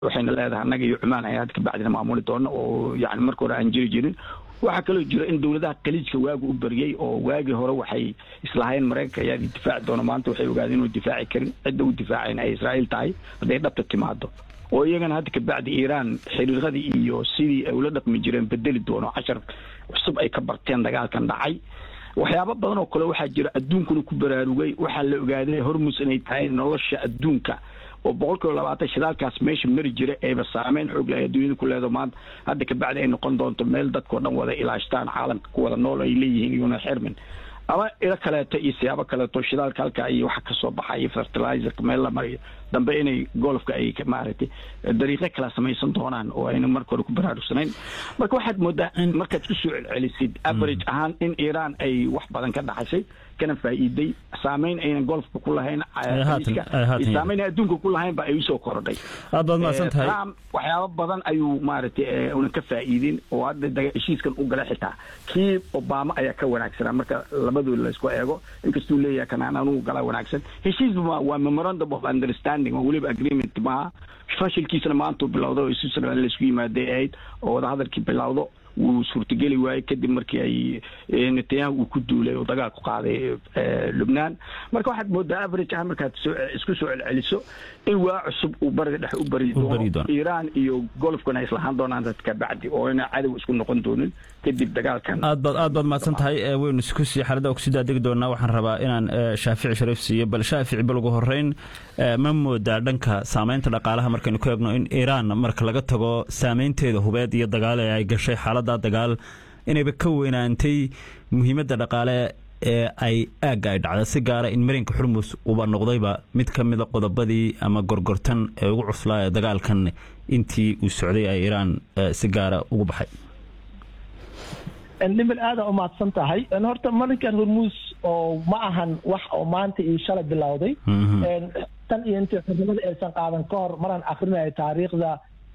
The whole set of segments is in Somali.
waxayna leedahay annaga iyo cumaan ay hadda kabacdina maamuli doona oo yani marka hore aan jiri jirin waxaa kaloo jira in dowladaha khaliijka waagu u bariyey oo waagii hore waxay islahayn maraykanka ayaa difaaci doona maanta waxay ogaadeen inuu difaaci karin cidda u difaacayna ay israa'iil tahay hadday dhabta timaado oo iyagana hadda kabacdi iiraan xiriiradii iyo sidii ay ula dhaqmi jireen bedeli doono cashar cusub ay ka barteen dagaalkan dhacay waxyaabo badan oo kale waxaa jira adduunkuna ku baraarugay waxaa la ogaaday hormus inay tahay nolosha adduunka oo boqol kiiba labaatan shidaalkaas meesha mari jira eeba saameyn xoog leh adduunyada ku leedo maanta hadda kabacdi ay noqon doonto meel dadkao dhan wada ilaashtaan caalamka ku wada nool ay leeyihiin iyuna xirmin ama ilo kaleeto iyo siyaabo kaleeto shidaalka halka iyo waxa kasoo baxaya fertilizerka meel la mariyo dambe inay golfka ay maaragtay dariiqo kala samaysan doonaan oo ayna marka hore ku baraarugsanayn marka waxaad moodaa markaad ku soo celcelisid average ahaan in iiraan ay wax badan ka dhaxashay kana faa'iiday saameyn aynan golfka ku lahayn saameyn adduunka ku lahayn ba ay usoo korodhay aad baad mahadsan tahay trump waxyaabo badan ayuu maaragtay una ka faa'iidin oo hadda heshiiskan u gala xitaa kii obama ayaa ka wanaagsanaa marka labadooda laysku eego inkastuu leeyahay kanaan anugu gala wanaagsan heshiis waa memorandum of understanding oo weliba agreement maaha fashilkiisana maantuu bilowda oo switzerland laysku yimaaday ahayd oo wadahadalkii bilowdo wuu suurtageli waayey kadib markii ay netanyahu uu ku duulay oo dagaal ku qaaday lubnaan marka waxaad moodaa average ah markaad isku soo celceliso in waa cusub uu bariga dhexe u bari doono iiraan iyo golfkana islahaan doonaan dadka bacdi oo ina cadow isku noqon doonin kadib dagaalkan aad baad aad baad mahadsan tahay waynu isku sii xaalada kusii daadegi doonaa waxaan rabaa inaan shaafici shariif siiyo bal shaafici bal ugu horeyn ma moodaa dhanka saameynta dhaqaalaha markaynu ku eegno in iiraan marka laga tago saameynteeda hubeed iyo dagaal ee ay gashay xaaladda dagaal inayba ka weynaantay muhiimadda dhaqaale ee ay aagga ay dhacda si gaara in marinka xurmus uba noqdayba mid ka mida qodobadii ama gorgortan ee ugu cuslaa ee dagaalkan intii uu socday ay iiraan si gaara ugu baxay dhibil aada u mahadsan tahay horta marinkan hormuus oo ma ahan wax oo maanta iyo shalay bilowday tan iyo intii xurnimada aysan qaadan ka hor maraan akrinayo taariikhda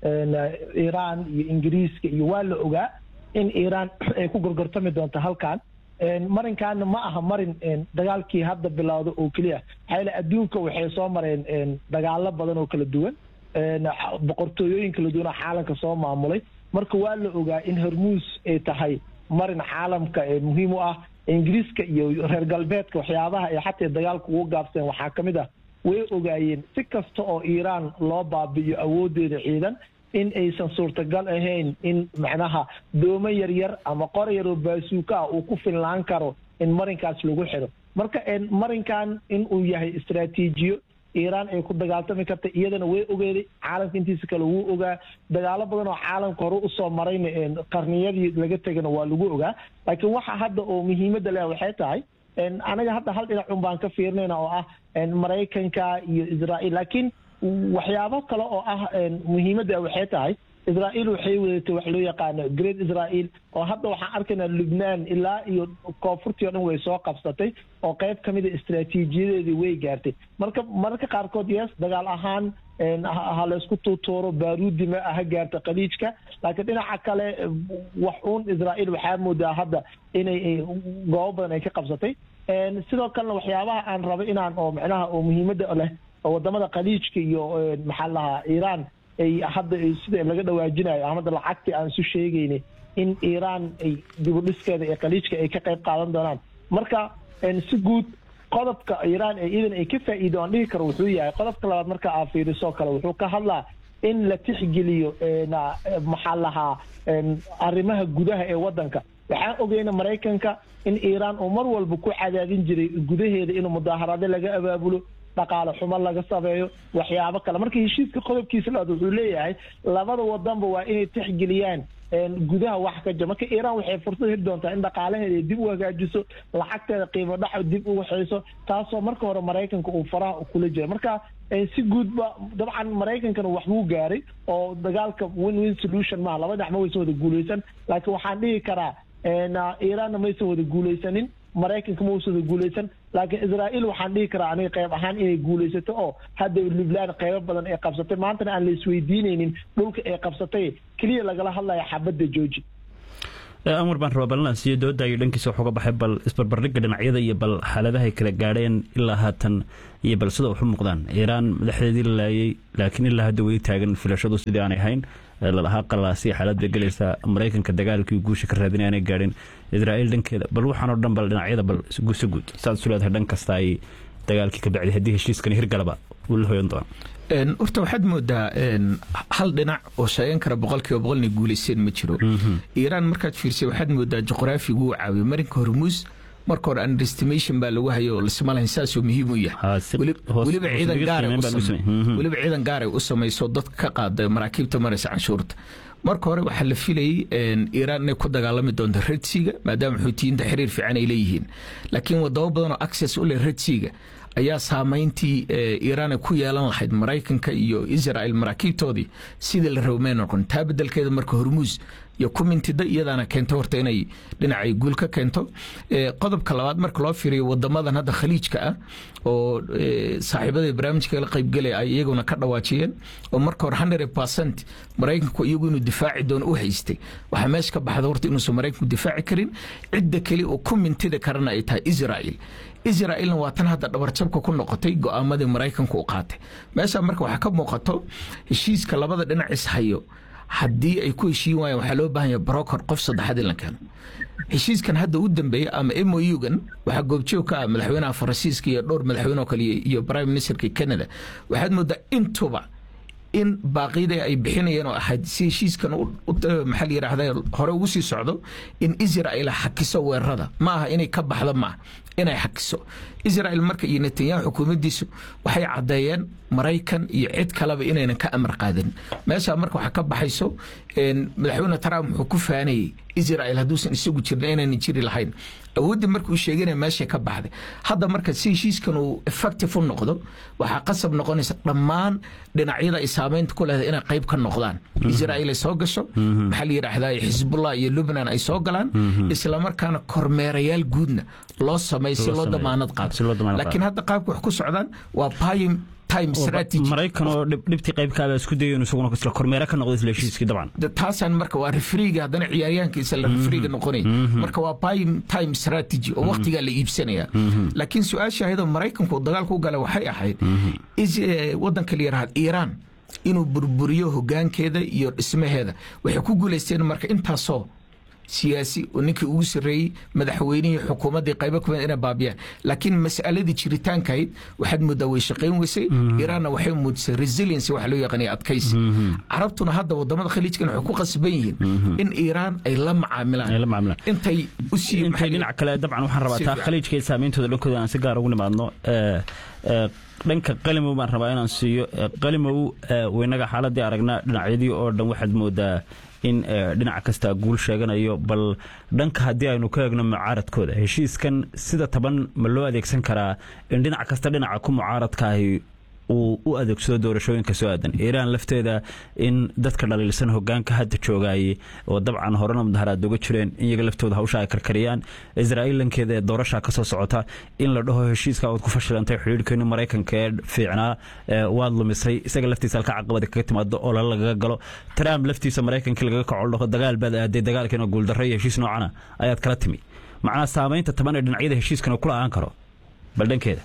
iiraan iyo ingiriiska iyo waa la ogaa in iiraan ay ku gorgortami doonto halkan marinkaana ma aha marin dagaalkii hadda bilowda oo keliya maxaa adduunka waxay soo mareen dagaalo badan oo kala duwan boqortooyooyin kala duwan oo caalamka soo maamulay marka waa la ogaa in hormuus ay tahay marin caalamka muhiim u ah ingiriiska iyo reer galbeedka waxyaabaha ay xataa dagaalka ugu gaabseen waxaa ka mid ah way ogaayeen si kasta oo iiraan loo baabi'iyo awooddeeda ciidan in aysan suurtagal ahayn in macnaha doomo yaryar ama qor yar oo baasuuka ah uu ku filnaan karo in marinkaas lagu xidho marka marinkan in uu yahay istraatiijiyo iiraan ay ku dagaaltami karta iyadana way ogeeday caalamka intiisa kale wuu ogaa dagaalo badan oo caalamka hore usoo marayna qarniyadii laga tegana waa lagu ogaa laakiin waxa hadda oo muhiimadda leh waxay tahay anaga hadda hal dhinac un baan ka fiirinayna oo ah maraykanka iyo israa'iil laakiin waxyaabo kale oo ah muhiimadda waxay tahay israa'iil waxay wadatay wax loo yaqaano great israa'iil oo hadda waxaan arkaynaa lubnaan ilaa iyo koonfurtii o dhan way soo qabsatay oo qayb ka mida istraatiijiyadeedii way gaartay marka mararka qaarkood yes dagaal ahaan ha laysku tuutuuro baaruudi ma ha gaarta khaliijka laakiin dhinaca kale wax uun israa'iil waxaa moodaa hadda inay goobo badan ay ka qabsatay sidoo kalena waxyaabaha aan rabo inaan oo macnaha oo muhiimadda leh oo wadamada khaliijka iyo maxaa lahaa iiraan ay hadda sida laga dhawaajinayo amada lacagtii aan isu sheegaynay in iiraan ay dibudhiskeeda ee khaliijka ay ka qayb qaadan doonaan marka si guud qodobka iiraan ee iidan ay ka faa'iido aan dhihi karo wuxuu yahay qodobka labaad marka aa fiiriso kale wuxuu ka hadlaa in la tixgeliyo maxaa lahaa arrimaha gudaha ee waddanka waxaan ogeyna maraykanka in iiraan uu mar walba ku cadaadin jiray gudaheeda inuu mudaaharaado laga abaabulo dhaqaale xumo laga sameeyo waxyaabo kale marka heshiiska qodobkiisa labaad wuxuu leeyahay labada wadanba waa inay tixgeliyaan gudaha wax ka jira marka iiraan waxay fursad heli doontaa in dhaqaalaheeda dib u hagaajiso lacagteeda qiimo dhaco dib u waxayso taasoo marka hore maraykanka uu faraha kula jira marka si guudba dabcan maraykankana wax buu gaaray oo dagaalka win win solution maha laba dhinac ma waysan wada guulaysan laakiin waxaan dhihi karaa iiraanna maysan wada guulaysanin maraykanka ma uusan wada guulaysan laakiin israa'iil waxaan dhihi karaa aniga qayb ahaan inay guulaysato oo hadda lubnaan qaybo badan ay qabsatay maantana aan la isweydiinaynin dhulka ay qabsatay keliya lagala hadlaya xabadda jooji amar baan rabaa ballan siiyo dooda iyo dhankiisa wax uga baxay bal isbarbardhigga dhinacyada iyo bal xaaladahay kala gaadheen ilaa haatan iyo bal sida wax u muuqdaan iiraan madaxdeedii la laayay laakiin ilaa hadda weli taagan filashadu sidii aanay hayn lalahaa qalalaasiya xaalad bay gelaysaa maraykanka dagaalkii guusha ka raadin aanay gaadhin israa'iil dhankeeda bal waxaanoo dhan bal dhinacyada bal gusa guud saad isu leedahay dhan kasta ay dagaalkii ka bacday haddii heshiiskani hirgalaba uu la hoyan doono horta waxaad moodaa hal dhinac oo sheegan kara boqolkiiba boqolna guulaysteen ma jiro iiraan markaad fiirsay waxaad moodaa juqraafigu uu caawiyo marinka hormuus marka hore underestimation baa lagu hayo lasma lahayn saasoo muhiim u yahay weliba ciidan ciidan gaaray u samayso dad ka qaada maraakiibta maraysa canshuurta marka hore waxaa la filayay iiraan inay ku dagaalami doonto redsiga maadaama xuutiyiinta xiriir fiican ay leeyihiin laakiin wadamo badan oo access u leh redsiga ayaa saamayntii iiraan ku yeelan lahayd maraykanka iyo israel maraakiibtoodii sidii la rabo may noqon taa bedelkeeda marka hormuus iyo kumintida iyadaana keento horta inay dhinacay guul ka keento qodobka labaad marka loo fiiriyo wadamadan hadda khaliijka ah oo saaxiibada barnaamijka la qaybgelaya ay iyaguna ka dhawaajiyeen oo marka hore hundred percent maraykanku iyagu inuu difaaci doono u haystay waxaa meesha ka baxda horta inuusan maraykanku difaaci karin cidda keli oo ku mintida karana ay tahay israel israelna waa tan hadda dhabarjabka ku noqotay go'aamadii maraykanku u qaatay meesha marka waxaa ka muuqato heshiiska labada dhinac ishayo haddii ay ku heshiin waayaan waxaa loo baahan yahay broker qof saddexaad in la keeno heshiiskan hadda u dambeeya ama mougan waxaa goobjoog ka ah madaxweynaha faransiiska iyo dhowr madaxweyne oo kale iyo prime ministerka canada waxaad moodaa intuba in baaqyada ay bixinayeen oo ahayd si heshiiskan maxaa la yidhaahda hore ugu sii socdo in israel xakiso weerarada ma aha inay ka baxdo maaha inay xakiso israel marka iyo netanyahu xukuumaddiisu waxay caddeeyeen maraykan iyo cid kaleba inaynan ka amar qaadanin meeshaa marka waxaa ka baxayso madaxweyne trump wuxuu ku faanayey israel hadduusan isagu jirna inaynan jiri lahayn awooddii marka uu sheeganaya meeshay ka baxday hadda marka si heshiiskan uu effective u noqdo waxaa qasab noqonaysa dhammaan dhinacyada ay saameynta ku leedahay inay qayb ka noqdaan israel ay soo gasho maxaa la yidhaahdaa xisbullah iyo lubnan ay soo galaan islamarkaana kormeerayaal guudna loo sameeyo si loo damaanad qaado laakiin hadda qaabka wax ku socdaan waa payim maraykan oo dhibtii qaybkaaba isku dayo isaguna isla kormeere ka noqdo isla heshiiskii dabcan taasaan marka waa refriga haddana ciyaaryahankiisa la refriga noqonay marka waa prime time strategy oo waqtigaa la iibsanaya laakiin su-aasha ahayadoo maraykanku dagaalka u gala waxay ahayd waddanka la yaraahad iiraan inuu burburiyo hogaankeeda iyo dhismaheeda waxay ku guulaysteen marka intaasoo siyaasi oo ninkii ugu sarreeyey madaxweynihii xukuumaddii qaybo kumid inay baabiyaan laakiin mas'aladii jiritaankahayd waxaad moodaa way shaqayn weysay iiraanna waxay muujisay resiliency waxa loo yaqaanaya adkaysi carabtuna hadda wadamada khaliijkan waxay ku qasban yihiin in iiraan ay la macaamilaan intay u sii intay dhinac kale dabcan waxaan rabaa taa khaliijka iyo saameyntooda dhankooda aan si gaar ugu nimaadno dhanka qalimow baan rabaa inaan siiyo qalimow weynaga xaaladii aragnaa dhinacyadii oo dhan waxaad moodaa in dhinac kasta guul sheeganayo bal dhanka haddii aynu ka eegno mucaaradkooda heshiiskan sida taban ma loo adeegsan karaa in dhinac kasta dhinaca ku mucaaradka ahi uu u adeegsado doorashooyinka soo aadan iiraan lafteeda in dadka dhaliilsan hogaanka hadda joogaayey oo dabcan horena mudaharaad uga jireen in iyaga laftooda hawsha ay karkariyaan israa'iil lankeeda ee doorasha ka soo socota in la dhaho heshiiska ood ku fashilantay xidhiidhkeeni maraykanka ee fiicnaa waad lumisay isaga laftiisa halka caqabada kaga timaado oo lala lagaga galo trump laftiisa maraykankii lagaga kaco dhaho dagaal baad aaday dagaalkiina guuldarra iyo heshiis noocana ayaad kala timi macnaha saamaynta taban ee dhinacyada heshiiskana kula aan karo bal dhankeeda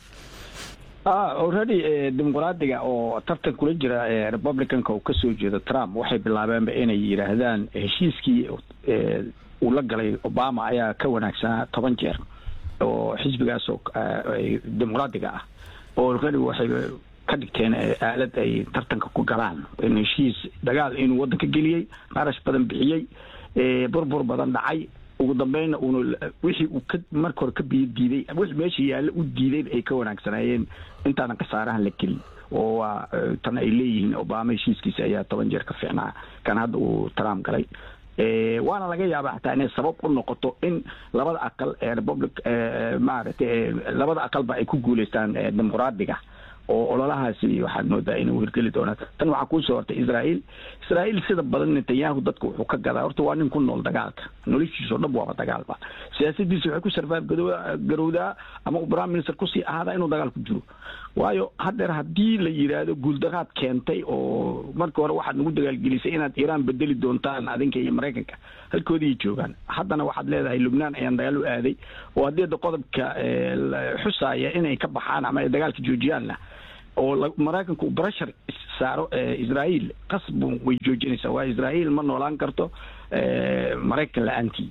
already dimuqraadiga oo tartan kula jira republicanka uu kasoo jeedo trump waxay bilaabeenba inay yidhaahdaan heshiiskii uu la galay obama ayaa ka wanaagsanaa toban jeer oo xisbigaas oo dimuqraadiga ah oo already waxay ka dhigteen aalad ay tartanka ku galaan in heshiis dagaal inuu waddanka geliyey qarash badan bixiyey burbur badan dhacay ugu dambeynna uuna wixii uu ka marka hore ka biyo diiday wixii meesha yaalle u diiday ay ka wanaagsanaayeen intaanan khasaarahan la gelin oo waa tan ay leeyihiin obama heshiiskiisa ayaa toban jeer ka fiicnaa kan hadda uu trump galay waana laga yaaba xataa inay sabab u noqoto in labada aqal ee republic maaragtay labada aqalba ay ku guuleystaan dimuqraadiga oo ololahaasi waxaad moodaa inuu hirgeli doonaa tan waxaa kuusoo hortay israa'iil israa'iil sida badan netanyahu dadka wuxuu ka gadaa horta waa nin ku nool dagaalka noloshiisao dhan waaba dagaalba siyaasadiisa waxay ku sarfaab garowdaa ama uu prime minister kusii ahaadaa inuu dagaal ku jiro waayo haddeer haddii la yidhaahdo guuldaraad keentay oo markii hore waxaad nagu dagaalgelisay inaad iiraan bedeli doontaan adinka iyo maraykanka halkoodii joogaan haddana waxaad leedahay lubnaan ayaan dagaal u aaday oo haddii hadda qodobka xusaaya inay ka baxaan ama ay dagaalka joojiyaanna oo maraykanku uu barashar saaro israa'iil qasbu way joojinaysaa waa israa'iil ma noolaan karto maraykan la-aantii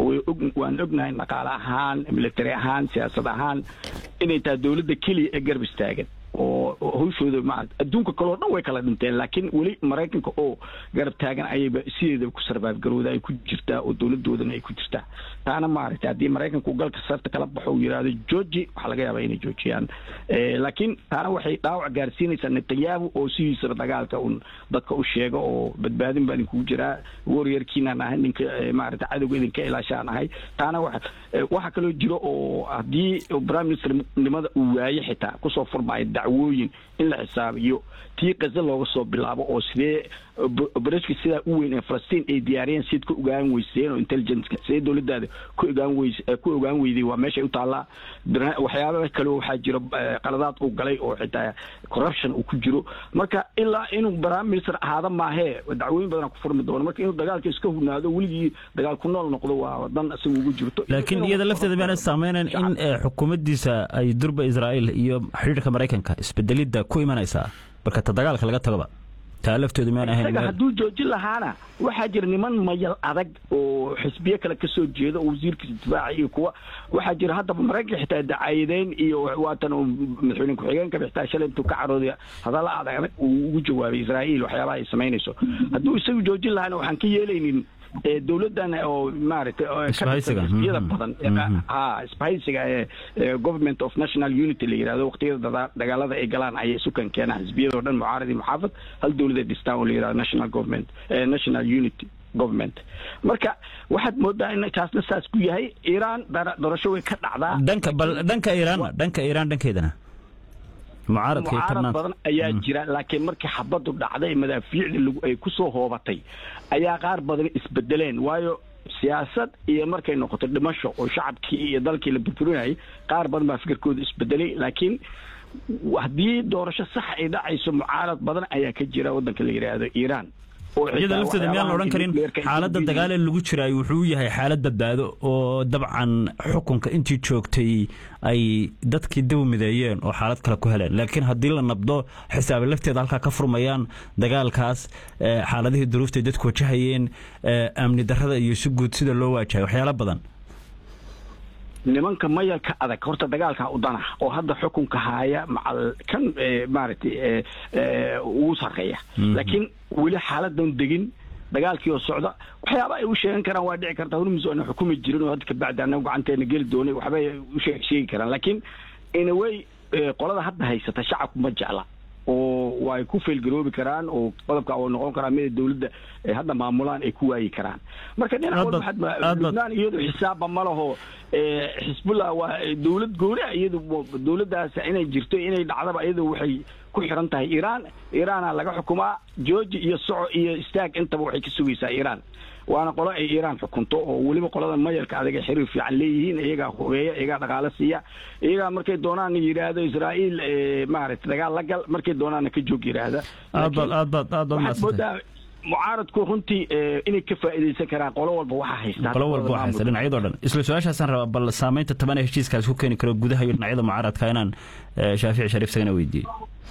waan ognahay dhaqaale ahaan military ahaan siyaasad ahaan inay tahay dowladda keliya ee garab istaagan oo hawshooda ma adduunka kaleo dhan way kala dhinteen laakiin weli maraykanka oo garab taagan ayayba sideedaba ku sarbaabgarowda ay ku jirtaa oo dowladoodana ay ku jirtaa taana maaragtay haddii maraykanka uu galka sarta kala baxo uu yidhaahdo georgi waxaa laga yaabaa inay joojiyaan laakiin taana waxay dhaawac gaarsiinaysaa netanyahu oo sidiisaba dagaalka un dadka u sheego oo badbaadin baa idinkugu jiraa waryeerkiinaan ahay ninka maaragtay cadowga idinka ilaashaan ahay taana wa waxaa kaloo jiro oo haddii prime minister nimada uu waaye xitaa kusoo furmaayo dacwooyin in la xisaabiyo tii kaza looga soo bilaabo oo sidee obereshka sidaa u weyn ee falastiin ay diyaariyeen siad ku ogaan weyseen oo intelligenceka sidee dowladdaada ku ogaan weys ku ogaan weyday waa meeshay u taallaa waxyaaba kaleo waxaa jiro qaladaad uu galay oo xitaa corruption uu ku jiro marka ilaa inuu prime minister ahaada maahee dacwooyin badan ku furmi doono marka inuu dagaalka iska hugnaado weligii dagaal ku nool noqdo waa dan isaga ugu jirto laakiin iyada lafteeda miyaana saameynayn in xukuumaddiisa ay durba israa'iil iyo xidhiirka maraykanka isbedelidda ku imanaysaa marka ta dagaalka laga tagoba taa laftoodu miyaan ahayn hadduu joojin lahaana waxaa jira niman mayal adag oo xisbiyo kale kasoo jeeda oo wasiirkiisa difaaca iyo kuwa waxaa jira haddaba maraykanka xitaa dacaayadeyn iyo waatan madaxweyne ku-xigeenka xitaa shalay intuu ka carooday hadalla adag adag uu ugu jawaabay israa'iil waxyaabaha ay samaynayso hadduu isagu joojin lahaana waxaan ka yeelaynin dowladan oo maaragtay xisbiyada badan ha isbahaysiga ee government of national unity la yihahdo waqtiyada dagaalada ay galaan ayay sukan keenaan xisbiyada o dhan mucaarad iyo muxaafad hal dowladay dhistaan oo la yihahdo national government national unity government marka waxaad moodaa in kaasna saas ku yahay iiraan doorasho way ka dhacdaa dhanka bal dhanka iiraanna dhanka iiraan dhankeedana mucaarad badan ayaa jira laakiin markii xabadu dhacday madaafiicda ay kusoo hoobatay ayaa qaar badan isbedeleen waayo siyaasad iyo markay noqoto dhimasho oo shacabkii iyo dalkii la burburinayay qaar badan baa fikirkooda isbedelay laakiin haddii doorasho sax ay dhacayso mucaarad badan ayaa ka jira waddanka la yidhaahdo iiraan iyada lafteeda miyaan la odhan karin xaaladda dagaal ee lagu jiraay wuxuu yahay xaalad badbaado oo dabcan xukunka intii joogtay ay dadkii dib u mideeyeen oo xaalad kale ku heleen laakiin haddii la nabdo xisaabe lafteeda halkaa ka furmayaan dagaalkaas xaaladihii duruuftay dadku wajahayeen amni darrada iyo si guud sida loo waajahay waxyaalo badan nimanka mayalka adag horta dagaalka udana oo hadda xukunka haaya macal kan maaragtay ugu sarreeya laakiin weli xaaladan degin dagaalkii oo socda waxyaaba ay u sheegan karaan waa dhici karta hormus aana xukumi jirin oo hadda kabacdi anagu gacanteena geli doonay waxbay u sheegi karaan laakiin inaway qolada hadda haysata shacabku ma jecla oo way ku feelgaroobi karaan oo qodobka oo noqon karaa mida dowladda hadda maamulaan ay ku waayi karaan marka dhinac walba lubnaan iyadu xisaabba ma laho xisbullah waa dowlad gooni iyadu dowladdaas inay jirto inay dhacdaba iyadu waxay ku xiran tahay iiraan iiraana laga xukumaa georgi iyo soco iyo istaag intaba waxay ka sugaysaa iiraan waana qolo ay iiraan xukunto oo weliba qolada mayalka adag ay xiriir fiican leeyihiin iyagaa hubeeya iyagaa dhaqaale siiya iyagaa markay doonaan yidhaahdo israa'iil maaragtay dagaal la gal markay doonaana ka joog yidhaahda waxaad moodaa mucaaradku runtii inay ka faa'iidaysan karaan qolo walba waxaa haystaan qolo walba waxaa haysta dhinacyadoo dhan isla su-aashaasaan rabaa bal saamaynta toban ee heshiiskaas ku keeni karo gudaha iyo dhinacyada mucaaradka inaan shaafici shariif sagana weydiiyey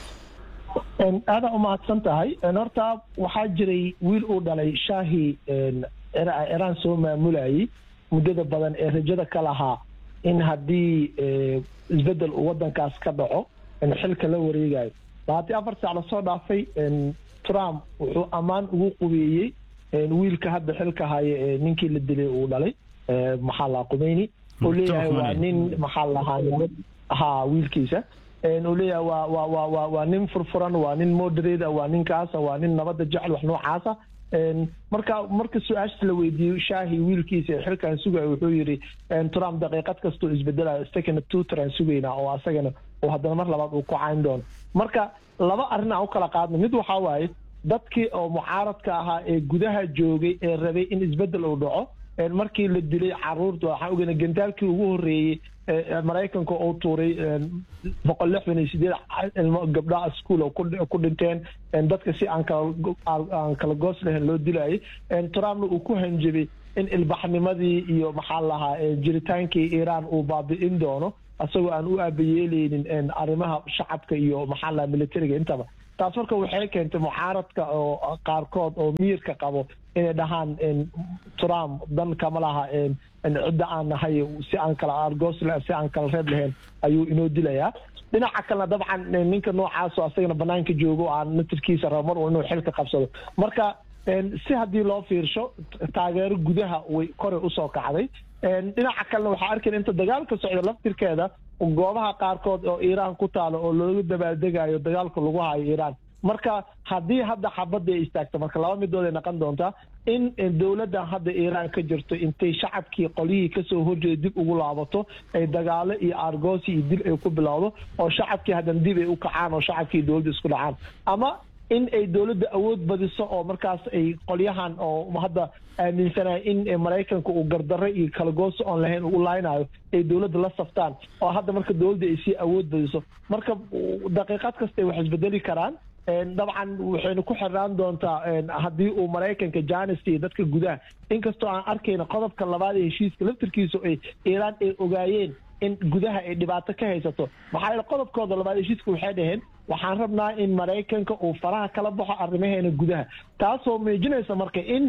aadaa umahadsan tahay horta waxaa jiray wiil uu dhalay shaahi iraan soo maamulayay muddada badan ee rajada ka lahaa in haddii isbedel uu waddankaas ka dhaco xilka la wareegayo labaatan afar saac lasoo dhaafay trump wuxuu ammaan ugu qubeeyey wiilka hadda xilka haya ee ninkii la dilay uu dhalay maxaa lahaa qumeyni uu leeyahay waa nin maxaa lahaa ha wiilkiisa uu leeyahay waa waa waa waa waa nin furfuran waa nin moderate waa ninkaasa waa nin nabadda jecel wax noocaasa marka marka su-aashas la weydiiyo shaahi wiilkiisa ee xilkan sugaya wuxuu yidhi trump daqiiqad kastoo isbedelayo istakana tuuter aan sugaynaa oo asagana oo haddana mar labaad uu ku cayn doono marka laba arrin aan u kala qaadno mid waxaa waaye dadkii oo mucaaradka ahaa ee gudaha joogay ee rabay in isbeddel uu dhaco markii la dilay caruurta waxaan ogeyna gantaalkii ugu horreeyey maraykanka uu tuuray boqol lixdan iyo sideed ilmo gabdhaha ischool ku dhinteen dadka si aan kalaaan kala goos lahayn loo dilayay trumpna uu ku hanjabay in ilbaxnimadii iyo maxaa lahaa jiritaankii iiraan uu baabi'in doono isagoo aan u aabayeeleynin arrimaha shacabka iyo maxaa lahaa militariga intaba taas marka waxay keentay mucaaradka oo qaarkood oo miyirka qabo inay dhahaan trump dan kama laha cidda aan nahay si aan kala argos si aan kala reeb lahayn ayuu inoo dilayaa dhinaca kalena dabcan ninka noocaasoo asagana banaanka joogo aan natirkiisa rabo mar inuu xilka qabsado marka si haddii loo fiirsho taageero gudaha way koray usoo kacday dhinaca kalena waxaa arkayna inta dagaalka socda laftirkeeda goobaha qaarkood oo iiraan ku taalo oo looga dabaaldegayo dagaalka lagu hayo iiraan marka haddii hadda xabadda ay istaagto marka laba midood ay noqon doontaa in dowladdan hadda iiraan ka jirto intay shacabkii qolyihii kasoo horjeeda dib ugu laabato ay dagaalo iyo aargoosi iyo dil ay ku bilowdo oo shacabkii haddana dib ay u kacaan oo shacabkii dowladda isku dhacaan ama in ay dowladda awood badiso oo markaas ay qolyahan oo hadda aaminsanaya in maraykanka uu gardarro iyo kalagoosi oon lahayn uu laynayo ay dowladda la saftaan oo hadda marka dowladda ay sii awood badiso marka daqiiqad kasta ay wax isbedeli karaan dabcan waxaynu ku xirnaan doontaa haddii uu maraykanka janis iyo dadka gudaha inkastoo aan arkayna qodobka labaad ee heshiiska laftirkiisu ay iiraan ay ogaayeen in gudaha ay dhibaato ka haysato maxaa yeele qodobkooda labaad heshiiska waxay dhaheen waxaan rabnaa in maraykanka uu faraha kala baxo arrimaheena gudaha taasoo muujinaysa marka in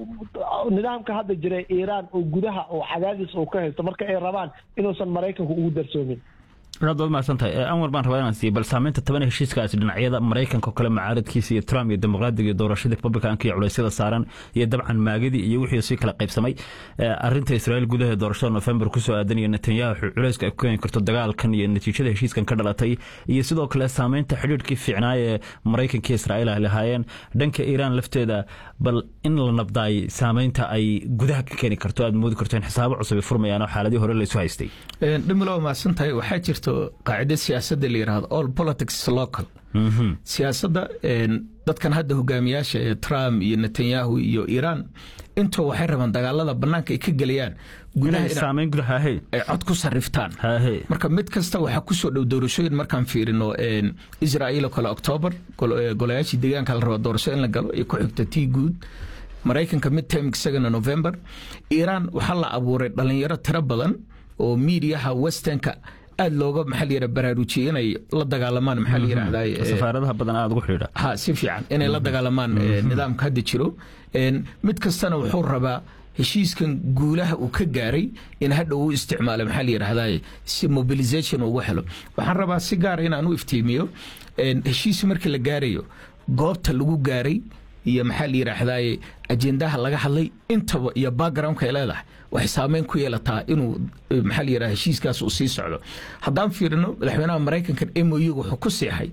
nidaamka hadda jira iiraan oo gudaha oo cadaadis uu ka haysto marka ay rabaan inuusan maraykanku ugu darsoomin aad waad mahadsantahay anwar baan rabaa inaan siiyo bal saameynta toban heshiiskaasi dhinacyada maraykanka oo kale mucaaradkiisa iyo trump iyo dimuqraadiga iyo doorashadii republicanka iyo culeysyada saaran iyo dabcan maagadii iyo wixii sii kala qaybsamay arinta israa'iil gudaha doorashada november kusoo aadan iyo netanyahu culeyska ay ku keeni karto dagaalkan iyo natiijada heshiiskan ka dhalatay iyo sidoo kale saameynta xidhiidhkii fiicnaay ee maraykanka iyo israa'iil ay lahaayeen dhanka iiraan lafteeda bal in la nabdaay saameynta ay gudaha ka keeni karto aad moodi karto in xisaabo cusub ay furmayaan oo xaaladii hore laysu haystay dhimilo mahadsantahay waxaa jirta qaacida siyaasadda la yidhahdo all politics local siyaasadda dadkan hadda hogaamiyaasha ee trump iyo netanyahu iyo iiraan intoo waxay rabaan dagaalada bannaanka ay ka gelayaan saameyn gudaha ay cod ku sariftaan marka mid kasta waxaa kusoo dhow doorashooyin markaan fiirino israa'iil oo kale octoobar golayaashii deegaanka la raba doorasho in la galo iyo ku xigta tii guud maraykanka mid term isagana november iiraan waxaa la abuuray dhalinyaro tiro badan oo miidiyaha westernka aad looga maxaa la yidhaha baraarujiyey inay la dagaalamaan maxaa la yidhahdaa safaaradaha badan aad ugu xidhiidha ha si fiican inay la dagaalamaan nidaamka hadda jiro mid kastana wuxuu rabaa heshiiskan guulaha uu ka gaaray in hadha uu isticmaalo maxaa la yidhahdaa si mobilization ugu helo waxaan rabaa si gaara inaan u iftiimiyo heshiis markii la gaarayo goobta lagu gaaray iyo maxaa la yidhaahdaa ajendaha laga hadlay intaba iyo backgroundka ay leedahay waxay saameyn ku yeelataa inuu maxaa la yidhaha heshiiskaas uu sii socdo haddaan fiirino madaxweynaha maraykankan mou wuxuu ku seexay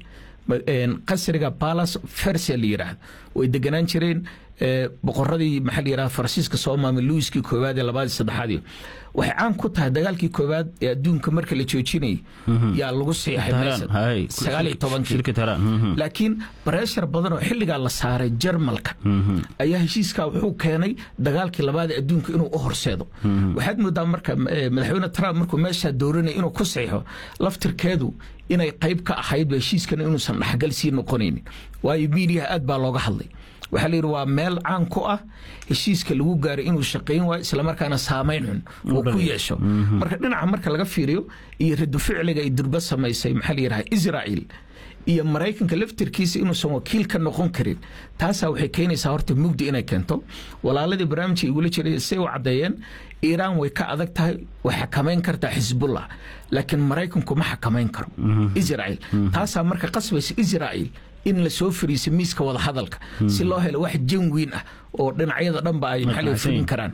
qasriga balas fersia la yidhaahdo way deganaan jireen boqoradii maxaa la yidhaha faransiiska soo maamay luiskii koowaad ee labaad saddexaadii waxay caan ku tahay dagaalkii koowaad ee adduunka marka la joojinayay yaa lagu siixay sagaal iyo tobankii laakiin bareshar badan oo xilligaa la saaray jarmalka ayaa heshiiskaa wuxuu keenay dagaalkii labaad ee adduunka inuu u horseedo waxaad moodaa marka madaxweyne trump markuu meeshaa dooranaya inuu ku siixo laftirkeedu inay qayb ka ahayd heshiiskan inuusan dhaxgal sii noqonaynin waayo miidiyaha aad baa looga hadlay waxaa la yidhi waa meel caan ku ah heshiiska lagu gaaray inuu shaqayn waayo islamarkaana saameyn xun uu ku yeesho marka dhinaca marka laga fiiriyo iyo radu ficliga ay durba samaysay maxaa la yidhaha israa'iil iyo maraykanka laftirkiisa inuusan wakiil ka noqon karin taasaa waxay keenaysaa horta mugdi inay keento walaaladii barnaamijka igula jiray say u caddeeyeen iiraan way ka adag tahay way xakamayn kartaa xisbullah laakiin maraykanku ma xakamayn karo israa'iil taasaa marka qasbaysa israa'iil in la soo fariiso miiska wadahadalka si loo helo wax janwiin ah oo dhinacyada dhanba ay maxaa fulin karaan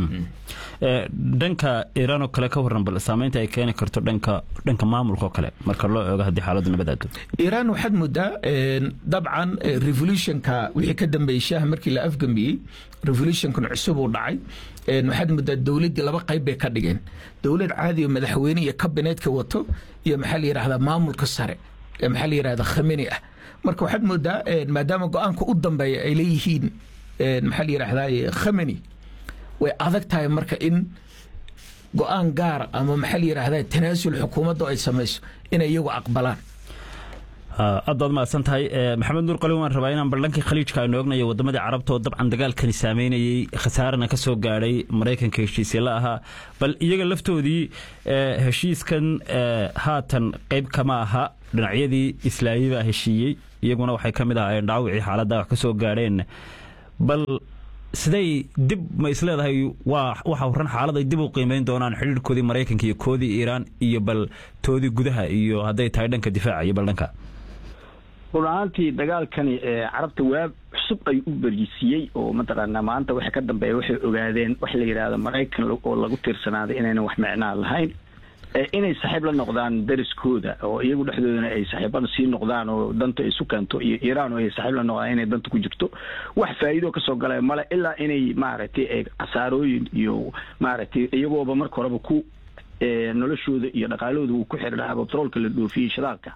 dhanka iiraan oo kale ka waran bal saameynta ay keeni karto dhanka dhanka maamulka oo kale marka loo eego haddii xaaladdu nabadaado iiraan waxaad moodaa dabcan revolutionka wixii ka dambeeyey shaaha markii la afgambiyey revolutionkan cusub uu dhacay waxaad moodaa dowladdii laba qayb bay ka dhigeen dowlad caadi oo madaxweyne iyo kabineetka wato iyo maxaa la yidhahdaa maamulka sare ee maxaa la yidhahdaa khameni ah marka waxaad moodaa maadaama go-aanka u dambeeya ay leeyihiin maxaa la yidhahdaa khameni way adag tahay marka in go-aan gaara ama maxaa la yidhahdaa tanaasul xukuumaddu ay samayso inay iyagu aqbalaan aad baad mahadsan tahay maxamed nuur qalin waan rabaa inaan baldhankii khaliijka aynu ognayo waddamadii carabta oo dabcan dagaalkani saameynayey khasaarana ka soo gaadhay maraykanka heshiisya la ahaa bal iyaga laftoodii heshiiskan haatan qayb kama aha dhinacyadii islaami baa heshiiyey iyaguna waxay ka mid ahaayeen dhaawicii xaaladda wax ka soo gaadheen bal siday dib ma isleedahay waa waxa horan xaalad ay dib u qiimeyn doonaan xidhiirkoodii maraykanka iyo koodii iiraan iyo bal toodii gudaha iyo hadday tahay dhanka difaaca iyo bal dhanka run ahaantii dagaalkani carabta waab cusub ay u berisiiyey oo mataqaanaa maanta waxa ka dambeeya waxay ogaadeen wax la yidhaahdo maraykan oo lagu tiirsanaaday inaynan wax micnaa lahayn inay saaxiib la noqdaan dariskooda oo iyagu dhexdoodana ay saaxiibada sii noqdaan oo danta isu keento iyo iiraan oo ay saaxiib la noqdaan inay danta ku jirto wax faa'iido kasoo galay male ilaa inay maaragtay khasaarooyin iyo maaragtay iyagooba marka horeba ku noloshooda iyo dhaqaalahooda uu ku xiri lahaa batroolka la dhoofiyey shidaalka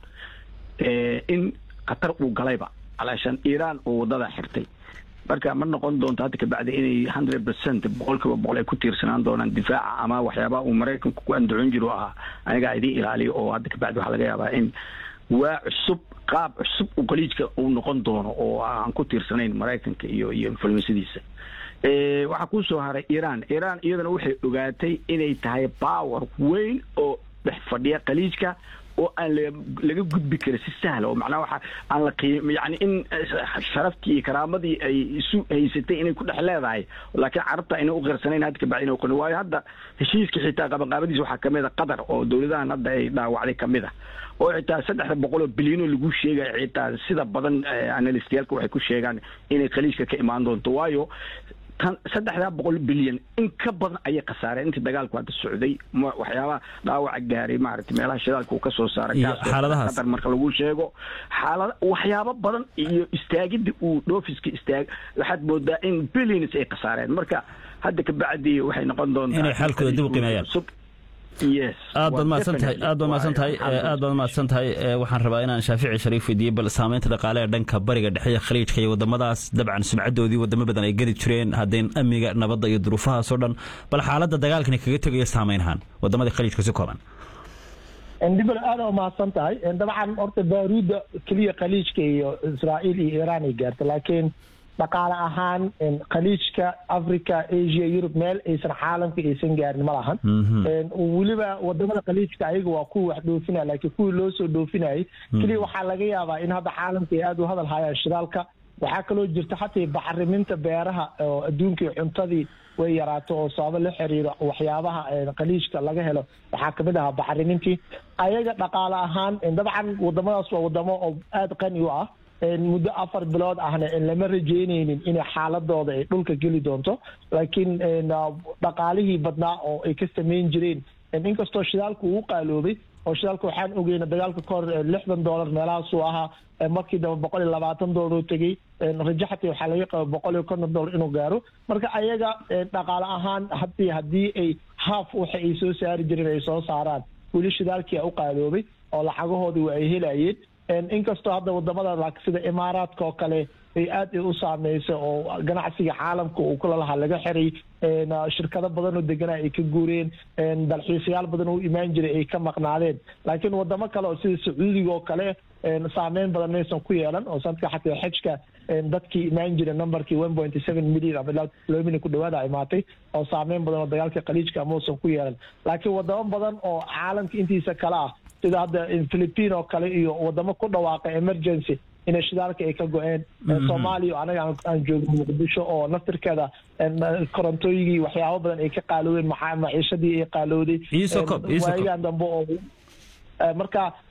in khatar uu galayba alaashan iiraan oo wadada xirtay marka ma noqon doonto hadda kabacdi inay hundred percent boqolkiiba boqol ay ku tiirsanaan doonaan difaaca ama waxyaabaha uu maraykanku ku andacon jiro ahaa anigaa idiin ilaaliyo oo hadda kabacdi waxaa laga yaabaa in waa cusub qaab cusub uu khaliijka uu noqon doono oo aan ku tiirsanayn maraykanka iyo iyo influensadiisa waxaa kuu soo haray iiraan iiraan iyadana waxay ogaatay inay tahay power weyn oo dhex fadhiya khaliijka oo aan laga gudbi karin si sahla oo macnaha waxa aan la qiim yani in sharaftii iyo karaamadii ay isu haysatay inay ku dhex leedahay laakiin carabta ayna u qirsanayn hadda kabacdi inay qoni waayo hadda heshiiska xitaa qabanqaabadiisa waxaa kamid a qatar oo dowladahan hadda ay dhaawacday kamid a oo xitaa saddexda boqol oo bilyan oo lagu sheegaya xitaa sida badan analystayaalka waxay ku sheegaan inay khaliijka ka imaan doonto waayo saddexdaa boqol bilyan in ka badan ayay khasaareen intii dagaalku hadda socday waxyaabaha dhaawaca gaaray maaragtay meelaha shidaalka uu ka soo saaray qatar marka lagu sheego xaalada waxyaabo badan iyo istaagidda uu dhoofiska istaag waxaad moodaa in billions ay khasaareen marka hadda kabacdi waxay noqon doontaa inay xaalkooda dib u qiimeeyaan aad baad mahadsantahay aad baad mahadsantahay aad baad mahadsantahay waxaan rabaa inaan shaafici shariif weydiiye bal saameynta dhaqaale ee dhanka bariga dhexe iyo khaliijka iyo wadamadaas dabcan sumcadoodii wadamo badan ay geli jireen haddeen amniga nabadda iyo duruufahaas oo dhan bal xaaladda dagaalkani kaga tegaya saameyn ahaan wadamadii khaliijka si kooban dibal aada u mahadsan tahay dabcan horta baaruudda keliya khaliijka iyo israa'iil iyo iiraan ay gaarta laakiin dhaqaale ahaan khaliijka africa asia yurub meel aysan caalamka aysan gaarin ma lahan weliba wadamada khaliijka ayaga waa kuwa wax dhoofinaya laakiin kuwii loo soo dhoofinayay keliya waxaa laga yaabaa in hadda caalamka ay aada u hadal hayaan shidaalka waxaa kaloo jirta xataa bacriminta beeraha oo adduunkii cuntadii way yaraato oo sababo la xiriiro waxyaabaha khaliijka laga helo waxaa kamid ahaa bacrimintii ayaga dhaqaale ahaan dabcan wadamadaas waa wadamo oo aada qani u ah muddo afar bilood ahna lama rajeyneynin inay xaaladooda ay dhulka geli doonto laakiin dhaqaalihii badnaa oo ay ka samayn jireen inkastoo shidaalku uu qaaloobay oo shidaalka waxaan ogeyna dagaalka ka hor lixdan dollar meelahaasuu ahaa markii dambe boqol iyo labaatan dollar oo tegey rajo xataa waxaa laga qaba boqol iyo konton dollar inuu gaaro marka ayaga dhaqaale ahaan haddii haddii ay haaf waxa ay soo saari jireen ay soo saaraan weli shidaalkii u qaaloobay oo lacagahoodii waa ay helayeen inkastoo hadda wadamada sida imaaraadka oo kale ay aad u saameysa oo ganacsiga caalamka uu kula lahaa laga xiray shirkado badan oo deganaa ay ka guureen dalxiisayaal badan oo u imaan jiray ay ka maqnaadeen laakiin wadamo kale oo sida sacuudiga oo kale saameyn badan maysan ku yeelan oo sanadka xataa xajka dadkii imaan jira numberkii one point seven million ama ilaa laba milyan ku dhawaada imaatay oo saameyn badan oo dagaalka khaliijka mausan ku yeelan laakiin wadamo badan oo caalamka intiisa kale ah sida hadda philippine oo kale iyo wadamo ku dhawaaqa emergency inay shidaalka ay ka go-een soomaaliya anaga aan joogno muqdisho oo naftirkeeda korontooyigii waxyaabo badan ay ka qaaloodeen maciishadii ay qaalooday waayagan dambe oo marka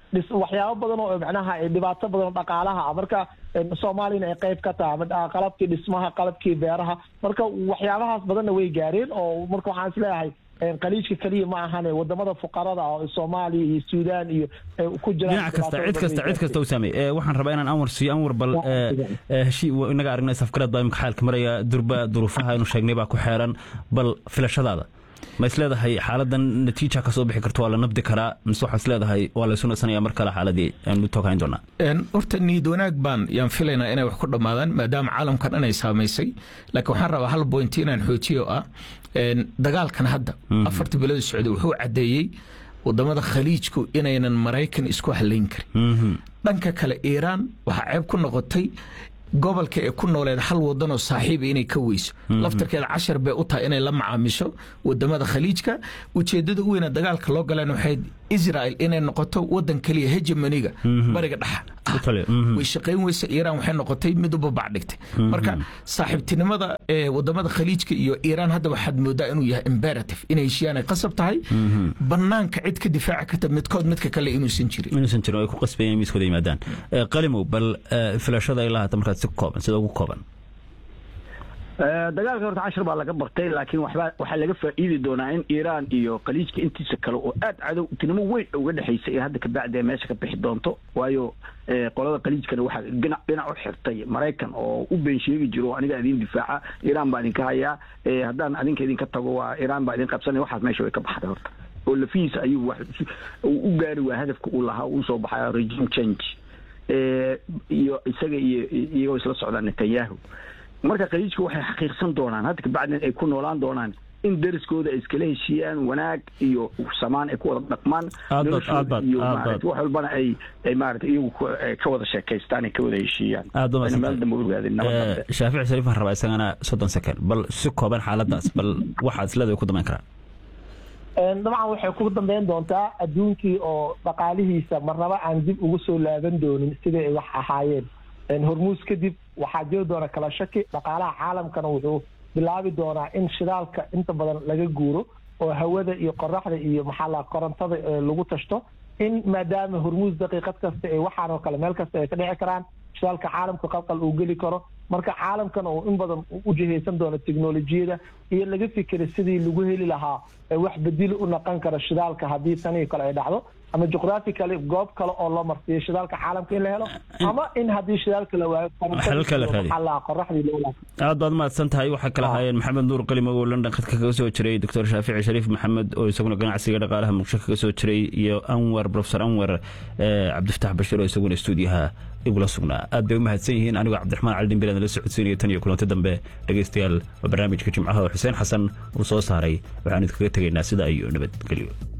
waxyaabo badan oo macnaha dhibaato badan oo dhaqaalaha ah marka soomaaliyana ay qayb ka tahay qalabkii dhismaha qalabkii beeraha marka waxyaabahaas badanna way gaareen oo marka waxaan isleeyahay qaliijka keliya ma ahane wadamada fuqarada ah oo soomaaliya iyo suudaan iyo ku jiraan dhinac kasta cid kasta cid kasta u saamey waxaan rabaa inaan anwar siiyo anwar bal heshii inaga aragnay safgarad baa imika xaalka maraya durba duruufaha inu sheegnay baa ku xeeran bal filashadaada ma is leedahay xaaladan natiija kasoo bixi karto waa la nabdi karaa mise waxaa is leedahay waa laysu nasanaya mar kale xaaladii aanu tooghayn doonaa horta niyad wanaag baan yaan filaynaa inay wax ku dhammaadaan maadaama caalamkan inay saamaysay laakiin waxaan rabaa hal bointi inaan xoojiyo ah dagaalkan hadda afarta bilada socday wuxuu caddeeyey wadamada khaliijku inaynan maraykan isku halayn karin dhanka kale iiraan waxaa ceeb ku noqotay gobolka ee ku nooleed hal wadanoo saaxiiba inay ka weyso laftarkeeda cashar bay u tahay inay la macaamisho wadamada khaliijka ujeedada u weyna dagaalka loo galeen waxay israel inay noqoto wadan keliya hegemoniga bariga dhexa way shaqayn weysa iiraan waxay noqotay mid u babac dhigtay marka saaxiibtinimada wadamada khaliijka iyo iiraan hadda waxaad moodaa inuu yahay imperative inay heshiiyaan ay qasab tahay banaanka cid ka difaaci karta midkood midka kale inuusan jirin inuusan jirin ay ku qasbayeen miiskooda yimaadaan qalimow bal filashada ilaa hata markaad si kooban sida ugu kooban dagaalka horta cashar baa laga bartay laakiin waxba waxaa laga faa'iidi doonaa in iiraan iyo khaliijka intiisa kale oo aad cadowtinimo weyn uga dhexaysa ee hadda kabacdi meesha ka bixi doonto waayo qolada khaliijkana waxaa dhinac dhinac u xirtay maraykan oo u been sheegi jiro aniga idin difaaca iiraan baa idinka hayaa haddaan adinka idinka tago waa iiraan baa idin qabsanaya waxaas meesha way ka baxday horta oo lafihiisa ayuu wax u gaari waa hadafka uu lahaa uu soo baxaya regime change iyo isaga iyo iyagoo isla socdaan netanyahu marka khaliijka waxay xaqiiqsan doonaan hadda kabacdin ay ku noolaan doonaan in dariskooda ay iskala heshiiyaan wanaag iyo samaan ay ku wada dhaqmaan iyo wax walbana ay ay maarata iyagu ka wada sheekaystaan ay ka wada heshiiyaan meel dambe ogaadeen shaafici shariif waxaan rabaa isagana soddon second bal si kooban xaaladaas bal waxaad isleedahay ku damayn karaa dabcan waxay ku dambeyn doontaa adduunkii oo dhaqaalihiisa marnaba aan dib ugu soo laaban doonin sidai ay wax ahaayeen hormuus kadib waxaa jiri doona kala shaki dhaqaalaha caalamkana wuxuu bilaabi doonaa in shidaalka inta badan laga guuro oo hawada iyo qoraxda iyo maxaa la korontada lagu tashto in maadaama hormuus daqiiqad kasta ee waxaan oo kale meel kasta ay ka dhici karaan shidaalka caalamka qalqal uu geli karo marka caalamkana uu in badan u jihaysan doono teknolojiyada iyo laga fikira sidii lagu heli lahaa wax bedili u naqon kara shidaalka haddii tanii kale ay dhacdo ama juqraafically goob kale oo loo marsiiyo shidaalka caalamka in la helo ama in haddii shidaalka la waayo qoraxdii aad baad mahadsan tahay waxaa kala haayeen maxamed nuur qalimow oo london khadka kaga soo jiray doctor shaafici shariif maxamed oo isaguna ganacsiga dhaqaalaha muqdisho kaga soo jiray iyo anwar profesor anwar cabdifataax bashir oo isaguna stuudiyaha igula sugnaa aad bay u mahadsan yihiin anigoo cabdiraxmaan cali dhimbilan la socodsiinaya tan iyo kulanti dambe dhegaystayaal waa barnaamijka jimcaha oo xuseen xasan uu soo saaray waxaan idinkaga tegaynaa sida iyo nabadgelyo